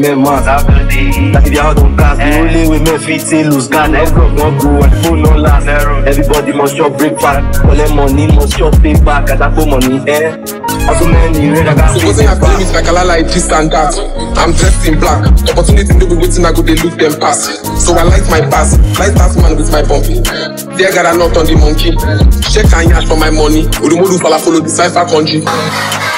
men man. That if you out on gas, the only way men fit say lose guard. Everyone wan go and phone no last. Everybody must chop breakfast, collect money, must chop pay back. As I put money, eh. Also many red, I got Supposing I play with my color like this and that. I'm dressed in black. Opportunity no be waiting, I go they look them pass. So I like my pass. Light pass man with my bumpy. There got a knot on the monkey. Check and yash for my money. Urumodu fala follow the cipher country.